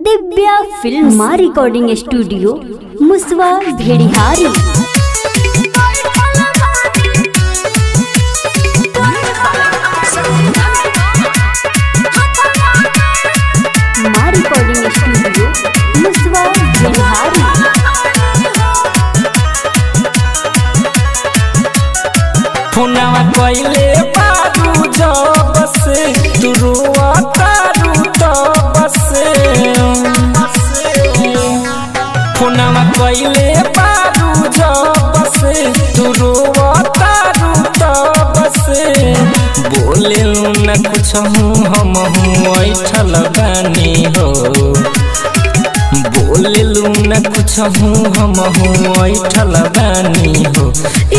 Divya film recording studio मुसवा भेड़िहारी माँ recording studio मुसवा भेड़िहारी फोनवा कइले बारू जब से तू रुआ तारू तब से फोनवा कइले बारू जब से तू रुआ तारू तब से बोले न कुछ हूँ हम हूँ ऐठल बानी हो बोले न कुछ हूँ हम हूँ ऐठल बानी हो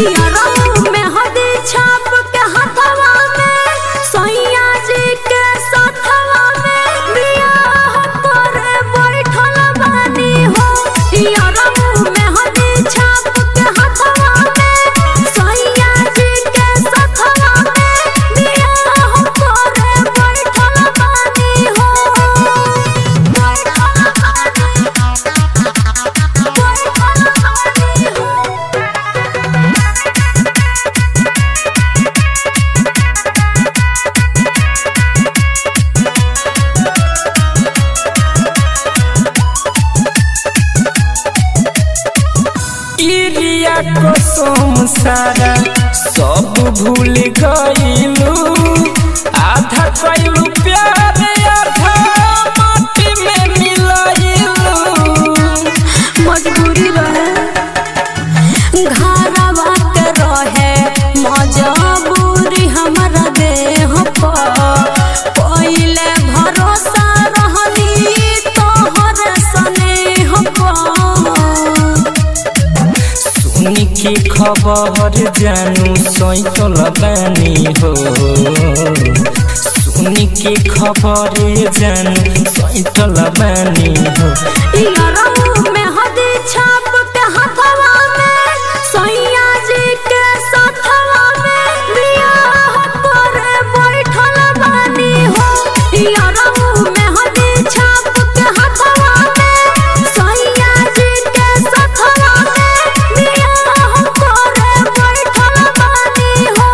इरिया कसम सारा सब भूल गइलू आधा कइलू प्यार आधा माटी में मिलाइलू मजबूरी रहे घरवा के रहे मजबूरी हमारा देह पर पहिले भरोसा रहनी तोहर स्नेह पर सुनी के खबर जानू सैतल बानी हो सुनी के खबर जानू सैतल बानी हो यारों में हदी छाप के हथवा में सैया जी के साथवा में बियाह करे बैठल बानी हो यारों में हदी छाप के हथवा में सैया जी के साथवा में बियाह करे बैठल बानी हो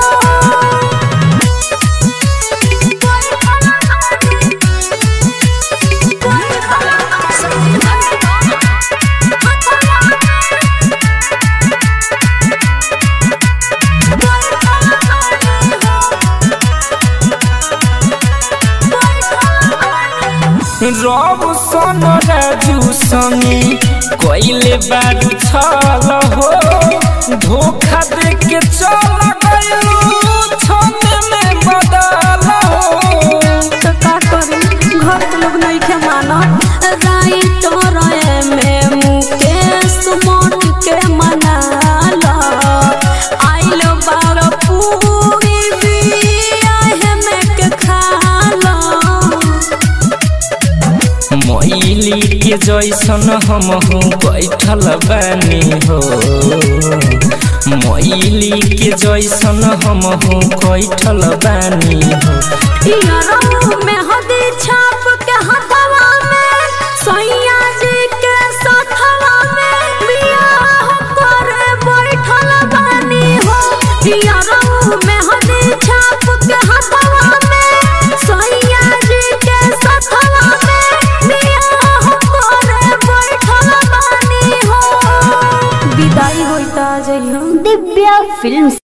रब सन राजू संगी कइले बारू छल हो धोखा दे के चल गइलू छने में बदल हो तो का करी घर के लोग नहीं के माना राइट रहे में मुकेश मोट के मना ला आइल बार पूरी बियाह में के खा ला मैली के जैसन हम हूँ बैठल बानी हो मैली के जैसन हम हूँ बैठल बानी हो यारों में हदी छाप के हथवा में सैया जी के साथवा में बियाह करे बैठल बानी हो यारों में हदी छाप के हथवा में सैया जी के साथवा में बियाह करे बैठल बानी हो विदाई होइता जइहो दिव्या फिल्म